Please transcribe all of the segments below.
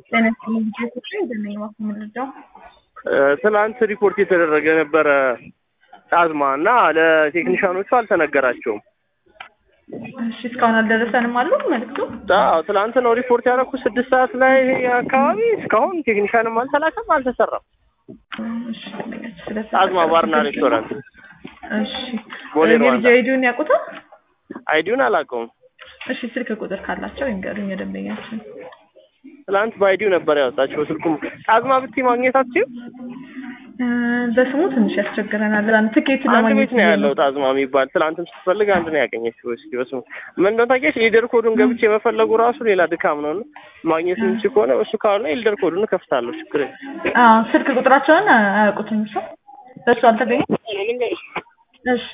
ጤና ይስጥልኝ ልጆች እንደምን ዋሉ ምንድነው? ትናንት ሪፖርት የተደረገ ነበረ ጣዝማ እና ለቴክኒሻኖቹ አልተነገራቸውም። እሺ እስካሁን አልደረሰንም አሉ መልዕክቱ። አዎ ትናንት ነው ሪፖርት ያደረኩት ስድስት ሰዓት ላይ አካባቢ። እስካሁን ቴክኒሻንም አልተላከም አልተሰራም። እሺ ስለተፈጠረ ጣዝማ ባርና ሬስቶራንት እሺ ቦሌ ሩዋንዳ። የልጅ አይዲውን ያውቁታል? አይዲውን አላውቀውም። እሺ ስልክ ቁጥር ካላቸው ይንገሩኝ የደንበኛችን። ትናንት በአይዲው ነበር ያወጣቸው ስልኩም። ጣዝማ ብቲ ማግኘት አትችይም? እ በስሙ ትንሽ ያስቸግረናል። ዛን ትኬት አንድ ለማግኘት ቤት ነው ያለው ጣዝማ የሚባል ትናንትም ስትፈልግ አንድ ነው ያገኘችው። እስኪ በስሙ ምን እንደሆነ ታውቂያለሽ? የሊደር ኮዱን ገብቼ መፈለጉ ራሱ ሌላ ድካም ነው። እና ማግኘት የምችል ከሆነ እሱ ካልሆነ የሊደር ኮዱን እከፍታለሁ። ችግር የለም። አዎ ስልክ ቁጥራቸውን አያውቁትም እሱ በሱ አልተገኘም። እሺ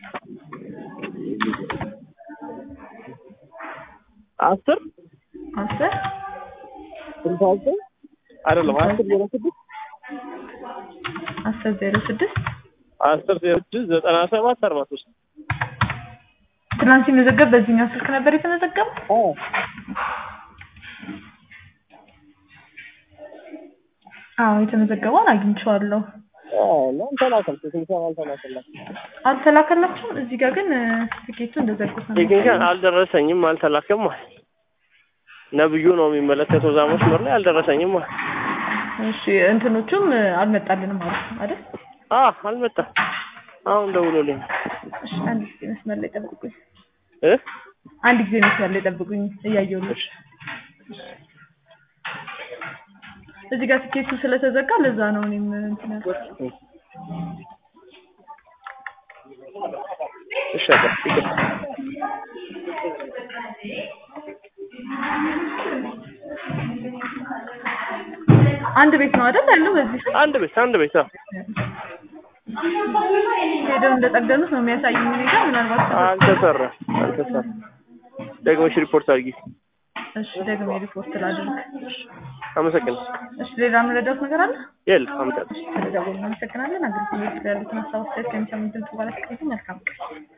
አስር አስር ስልሳ ዘጠኝ አይደለም አስር ዜሮ ስድስት አስር ዜሮ ስድስት አስር ዜሮ ስድስት ዘጠና ሰባት አርባ ሶስት ትናንት ሲመዘገብ በዚህኛው ስልክ ነበር የተመዘገበው። አዎ የተመዘገበውን አግኝቼዋለሁ። አልተላከም። ቴክኒሻን አልተላከላትም። አልተላከላችሁም? እዚህ ጋር ግን እ፣ ትኬቱ እንደዘጉት ነው። ቴክኒሻን አልደረሰኝም፣ አልተላከም ማለት ነብዩ ነው የሚመለከተው እዛ መስመር ላይ አልደረሰኝም ማለት እሺ እንትኖቹም እ፣ አልመጣልንም ማለት ነው አይደል? አ አልመጣም። አሁን ደውሎልኝ እሺ አንድ ጊዜ መስመር ላይ ጠብቁኝ። እ አንድ ጊዜ መስመር ላይ ጠብቁኝ እያየሁልሽ። እዚህ ጋር ትኬቱ ስለተዘጋ ለዛ ነው እኔም እንትን ያልኩት። እሺ አባ ይቅር። አንድ ቤት ነው አይደል ያለው በዚህ ስም? አንድ ቤት አንድ ቤት አዎ። ሄደው እንደጠገኑት ነው የሚያሳየኝ እኔ ጋር ምናልባት አልተሰራም አልተሰራም። ደግመሽ ሪፖርት አድርጊ። እሺ ደግሞ ሪፖርት ላድርግ። አመሰግናለሁ። እሺ ሌላ የምረዳት ነገር አለ? የለም አመጣለሁ። ስለደወልን እናመሰግናለን። አገልግሎት ላይ ያሉትን ሀሳብ አስተያየት ከሚሰሙን ድምጽ በኋላ መልካም ቀን